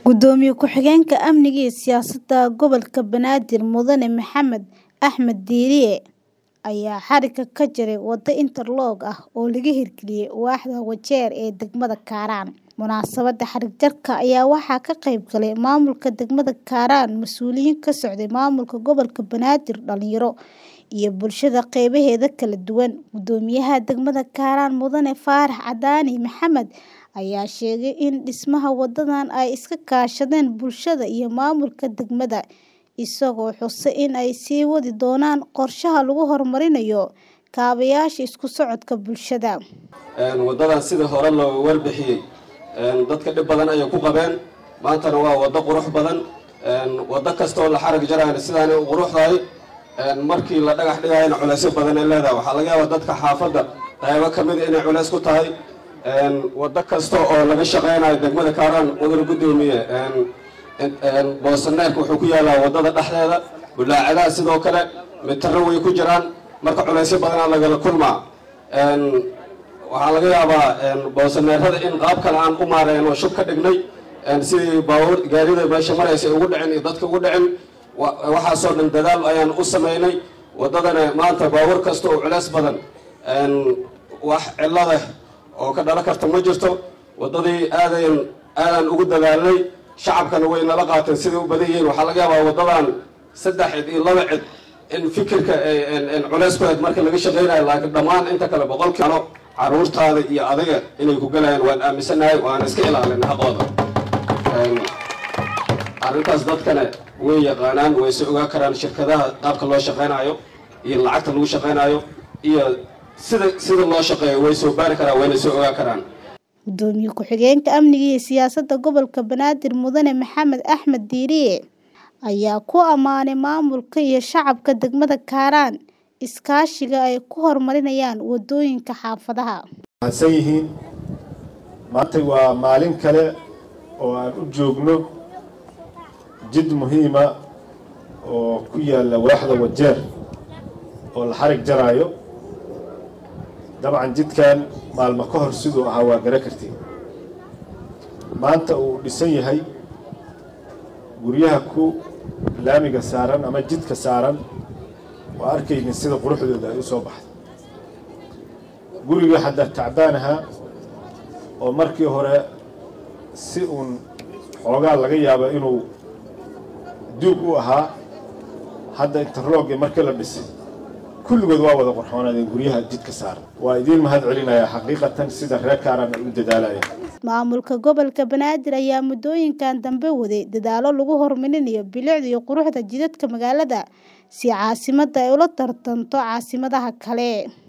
Gudoomiye ku-xigeenka Amniga iyo Siyaasadda Gobolka Banaadir Mudane Maxamed Axmed Diiriye ayaa xarigga ka jaray waddo interlock ah oo laga hirgeliyay waaxda Wajeer ee degmada Kaaraan. Munaasabadda xarig jarka ayaa waxaa ka qayb galay maamulka degmada Kaaraan, mas'uuliyiin ka socday maamulka gobolka Banaadir, dhalinyaro, iyo bulshada qeybaheeda kala duwan. Gudoomiyaha degmada Kaaraan Mudane Faarax Cadaani Maxamed ayaa sheegay in dhismaha waddadan ay iska kaashadeen bulshada iyo maamulka degmada, isagoo xusay in ay sii wadi doonaan qorshaha lagu horumarinayo kaabayaasha isku socodka bulshada. waddadan sidii hore looga warbixiyey dadka dhib badan ayay ku qabeen maantana waa waddo qurux badan waddo kasta oo la xarag jarayna sidaanay u quruxdahay markii la dhagax dhigayana culeysyo badan ay leedahay waxaa laga yaabaa dadka xaafadda qaybo ka mida inay culeys ku tahay waddo kasta oo laga shaqaynayo degmada kaaraan mudane guddoomiye boosaneerka wuxuu ku yaalaa waddada dhexdeeda bulaacadaha sidoo kale mitaro way ku jiraan marka culeysyo badanaa lagala kulmaa waxaa laga yaabaa boosaneerada in qaab kale aan u maareen oo shub ka dhignay sidii baabuur gaarida meesha maraysa ay ugu dhicin iyo dadka ugu dhicin waxaasoo dhan dadaal ayaan u samaynay waddadana maanta baabuur kasta oo culeys badan wax cillada oo ka dhalan karta ma jirto waddadii aadayn aadaan ugu dadaalnay shacabkana way nala qaateen siday u badan yihiin waxaa laga yaabaa waddadan saddex cid iyo laba cid in fikirka culeys ku hayd marka laga shaqaynayo laakiin dhammaan inta kale boqolkiilo caruurtaada iyo adiga inay ku galayaan waan aaminsanahay waan iska ilaalina haqooda arrintaas dadkana way yaqaanaan way se ogaa karaan shirkadaha qaabka loo shaqaynayo iyo lacagta lagu shaqaynayo iyo sida sida loo shaqeeyo way soo baari karaan wayna soo ogaa karaan Gudoomiye ku-xigeenka Amniga iyo Siyaasadda Gobolka Banaadir Mudane Maxamed Axmed Diiriye ayaa ku ammaanay maamulka iyo shacabka degmada Kaaraan iskaashiga ay ku horumarinayaan waddooyinka xaafadaha. mahadsan yihiin maanta waa maalin kale oo aan u joogno jid muhiima oo ku yaalla waaxda wajeer oo la xarig jaraayo dabcan jidkan maalmo ka hor siduu ahaa waa gara kartiin maanta uu dhisan yahay guryaha ku laamiga saaran ama jidka saaran waa arkaynin sida quruxdooda ay u soo baxday guriga hadda tacbaan ahaa oo markii hore si uun xoogaa laga yaabo inuu duug u ahaa hadda interlogii markii la dhisay kulligood waa wada qorxoonaadeen guryaha jidka saaran waa idiin mahad celinayaa xaqiiqatan sida reer kaaran ay u dadaalayaan maamulka gobolka banaadir ayaa muddooyinkan dambe waday dadaallo lagu horumarinayo bilicda iyo quruxda jidadka magaalada si caasimadda ay ula tartanto caasimadaha kale